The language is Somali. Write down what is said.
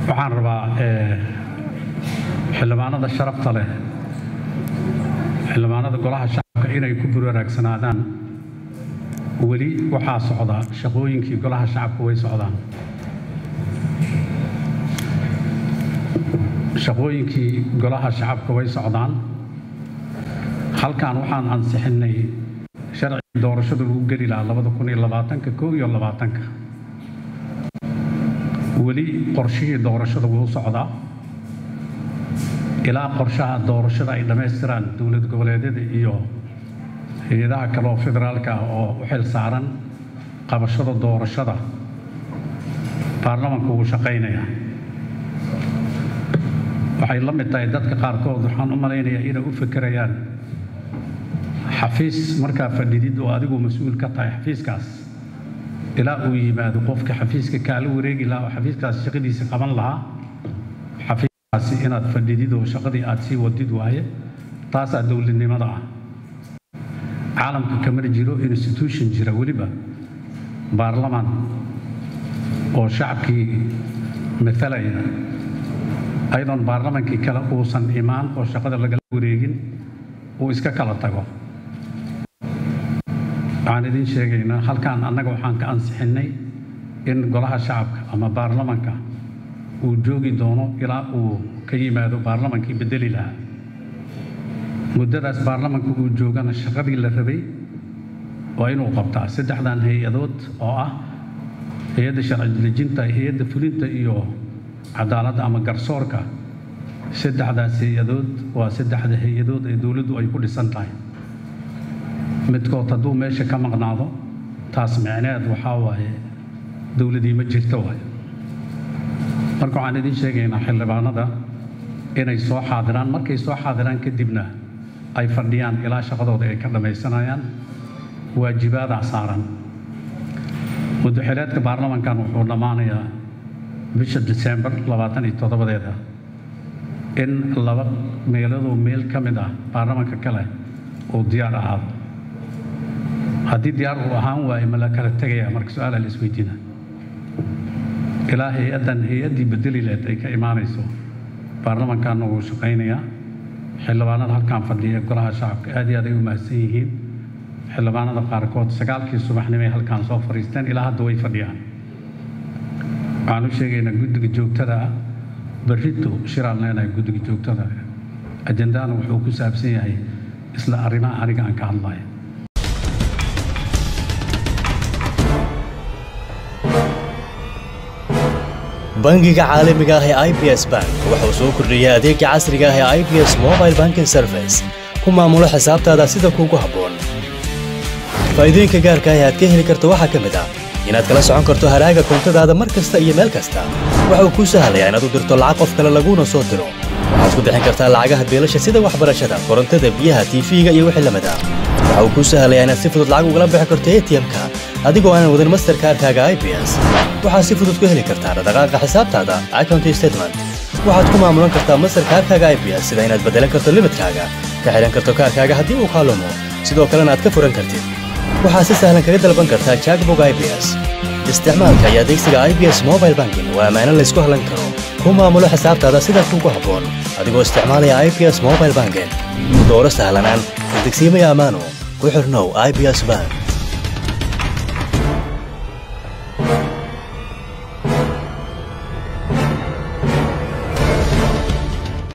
waxaan rabaa xildhibaanada sharafta leh xildhibaanada golaha shacabka inay ku burwaraagsanaadaan weli waxaa socda shaqooyinkii golaha shacabka way socdaan shaqooyinkii golaha shacabka way socdaan halkan waxaan ansixinnay sharci doorashada lagu geli lahaa labada kun iyo labaatanka kow iyo labaatanka weli qorshihii doorashada wuu socdaa ilaa qorshaha doorashada ay dhammaystiraan dowlad goboleedyada iyo hay-adaha kale oo federaalka ah oo u xil saaran qabashada doorashada baarlamanka wuu shaqaynayaa waxay la mid tahay dadka qaarkood waxaan u malaynayaa inay u fekerayaan xafiis markaa fadhidid oo adigu mas-uul ka tahay xafiiskaas ilaa uu yimaado qofka xafiiska kaala wareegi lahaa oo xafiiskaas shaqadiisa qaban lahaa xafiiskaasi inaad fadhidid oo shaqadii aad sii wadid waaye taasaa dowladnimada ah caalamka kamana jiro institution jira weliba baarlaman oo shacabkii matalaya ayadoon baarlamankii kale uusan imaan oo shaqada lagala wareegin uu iska kala tago waxaan idin sheegaynaa halkaan annaga waxaan ka ansixinnay in golaha shacabka ama baarlamanka uu joogi doono ilaa uu ka yimaado baarlamankii bedeli lahaa muddadaas baarlamanka uu joogana shaqadii la rabay waa inuu qabtaa saddexdan hay-adood oo ah hay-adda sharci dejinta hay-adda fulinta iyo cadaaladda ama garsoorka saddexdaas hay-adood waa saddexda hay-adood ee dowladdu ay ku dhisan tahay midkood hadduu meesha ka maqnaado taas micneed waxaa waaye dowladii ma jirto waaye marka waxaan idiin sheegaynaa xildhibaanada inay soo xaadiraan markay soo xaadiraan kadibna ay fadhiyaan ilaa shaqadooda ay ka dhammaysanayaan waajibaadaa saaran muddaxileedka baarlamankan wuxuu dhammaanayaa bisha disembar labaatan iyo toddobadeeda in laba meeladoo meel ka mid ah baarlamanka kale uu diyaar ahaado haddii diyaar uu ahaan waayo ma la kala tegaya marka su-aala la isweydiina ilaa hay-addan hay-addii bedeli leed ay ka imaanayso baarlamankaana wuu shaqaynayaa xildhibaanada halkaan fadhiya golaha shacabka aad iyo aad ay u mahadsan yihiin xildhibaanada qaarkood sagaalkii subaxnimay halkaan soo fadhiisteen ilaa hadda way fadhiyaan waxaan u sheegaynaa guddiga joogtada ah berrito shiraan leenahay guddiga joogtada ajendahana wuxuu ku saabsan yahay isla arrimaha aniga aan ka hadlaya bangiga caalamiga ah ee i b s bank wuxuu soo kordhiyey adeega casriga ah ee i b s mobile banking service ku maamulo xisaabtaada sida kuugu habboon faa'iidooyinka gaarka ah ee aad ka heli karto waxaa ka mid ah inaad kala socon karto haraaga koontadaada mar kasta iyo meel kasta waxa uu kuu sahlayaa inaad u dirto lacag qof kale laguuna soo diro waxaad ku bixin kartaa lacagaha beelasha sida waxbarashada korontada biyaha tiifiga iyo wixii lamid ah waxa uu kuu sahlayaa inaad si fudud lacag ugala bixi karto atm-ka adigoo aanan wadin masterkaarkaaga i b s waxaad si fudud ku heli kartaa dhaqdhaqaaqa xisaabtaada account statement waxaad ku maamulan kartaa masterkaarkaaga i b s sida inaad beddelan karto limidkaaga ka xidhan karto kaarkaaga haddii uu kaalumo sidoo kalena aad ka furan kartid waxaad si sahlan kaga dalban kartaa jackbog i b s isticmaalka iyo adeegsiga i b s mobile banking waa ammaano laysku hallan karo ku maamulo xisaabtaada sida kuugu habboon adigoo isticmaalaya i b s mobile banking dooro sahlanaan degsiimaya ammaano ku xirnow i b s bank